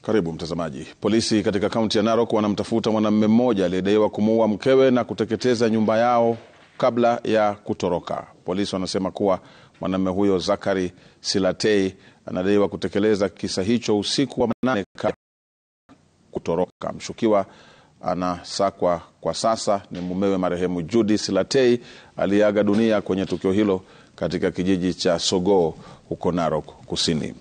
Karibu mtazamaji. Polisi katika kaunti ya Narok wanamtafuta mwanamume mmoja aliyedaiwa kumuua mkewe na kuteketeza nyumba yao kabla ya kutoroka. Polisi wanasema kuwa mwanamume huyo Zakari Silatei anadaiwa kutekeleza kisa hicho usiku wa manane kabla ya kutoroka. Mshukiwa anasakwa kwa sasa ni mumewe marehemu Judy Silatei aliyeaga dunia kwenye tukio hilo katika kijiji cha Sogoo huko Narok Kusini.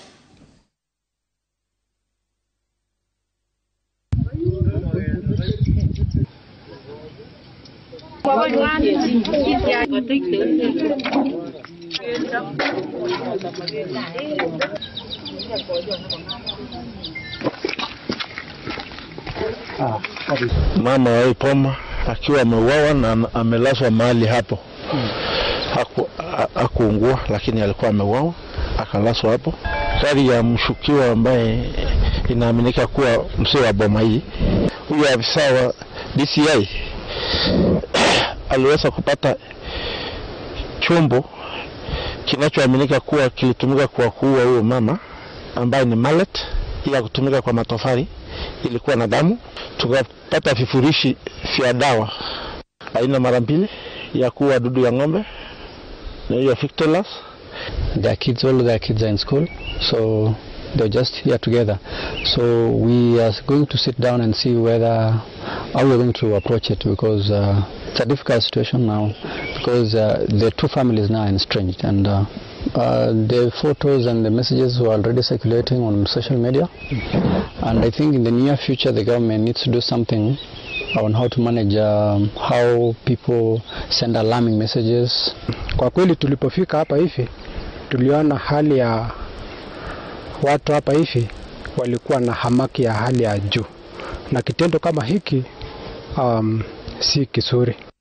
Mama wa Ipoma akiwa ameuawa na amelazwa mahali hapo. Haku, hakuungua lakini alikuwa ameuawa akalazwa hapo. Gari ya mshukiwa ambaye inaaminika kuwa mzee wa boma hii, huyo afisa wa DCI aliweza kupata chombo kinachoaminika kuwa kilitumika kwa kuua huyo mama ambaye ni mallet ya kutumika kwa matofali, ilikuwa na damu. Tukapata vifurishi vya dawa aina mara mbili ya kuua dudu ya ng'ombe na hiyo Victolas. Their kids, all their kids are in school, so they're just here together. So we are going to sit down and see whether how we're going to approach it because uh, it's a difficult situation now because uh, the two families now are estranged and uh, uh, the photos and the messages were already circulating on social media and I think in the near future the government needs to do something on how to manage um, how people send alarming messages. Kwa kweli tulipofika hapa hivi tuliona hali ya watu hapa hivi walikuwa na hamaki ya hali ya juu, na kitendo kama hiki um, si kizuri.